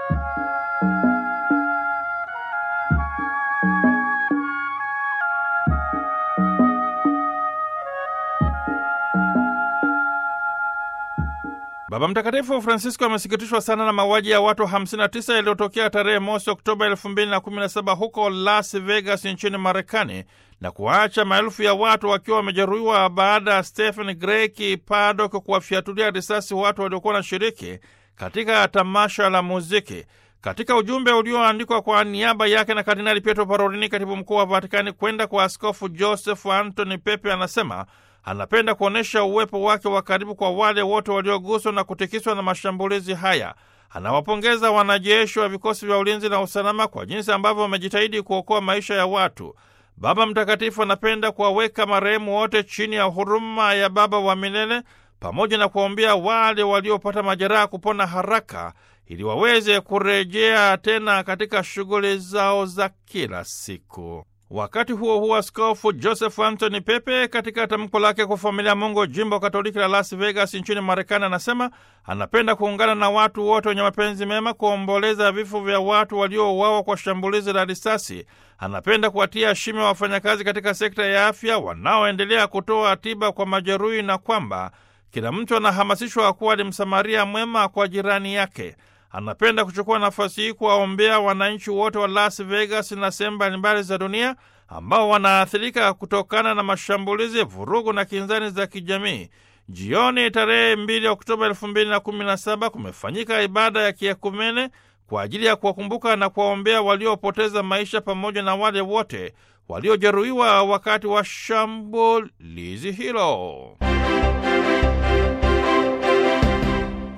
Baba Mtakatifu Francisco amesikitishwa sana na mauaji ya watu 59 yaliyotokea tarehe mosi Oktoba 2017 huko Las Vegas nchini Marekani na kuwaacha maelfu ya watu wakiwa wamejeruhiwa baada ya Stephen Greki Paddock kuwafyatulia risasi watu waliokuwa wanashiriki katika tamasha la muziki. Katika ujumbe ulioandikwa kwa niaba yake na Kardinali Pietro Parolini, katibu mkuu wa Vatikani, kwenda kwa Askofu Joseph Anthony Pepe, anasema anapenda kuonyesha uwepo wake wa karibu kwa wale wote walioguswa na kutikiswa na mashambulizi haya. Anawapongeza wanajeshi wa vikosi vya ulinzi na usalama kwa jinsi ambavyo wamejitahidi kuokoa maisha ya watu. Baba Mtakatifu anapenda kuwaweka marehemu wote chini ya huruma ya Baba wa milele pamoja na kuwaombea wale waliopata majeraha kupona haraka ili waweze kurejea tena katika shughuli zao za kila siku. Wakati huo huo, Askofu Joseph Anthony Pepe katika tamko lake kwa familia Mungu jimbo Katoliki la Las Vegas nchini Marekani anasema anapenda kuungana na watu wote wenye mapenzi mema kuomboleza vifo vya watu waliouawa kwa shambulizi la risasi. Anapenda kuwatia shime wafanyakazi katika sekta ya afya wanaoendelea kutoa tiba kwa majeruhi na kwamba kila mtu anahamasishwa kuwa ni msamaria mwema kwa jirani yake. Anapenda kuchukua nafasi hii kuwaombea wananchi wote wa Las Vegas na sehemu mbalimbali za dunia ambao wanaathirika kutokana na mashambulizi, vurugu na kinzani za kijamii. Jioni tarehe 2 Oktoba 2017 kumefanyika ibada ya kiekumene kwa ajili ya kuwakumbuka na kuwaombea waliopoteza maisha pamoja na wale wote waliojeruhiwa wakati wa shambulizi hilo.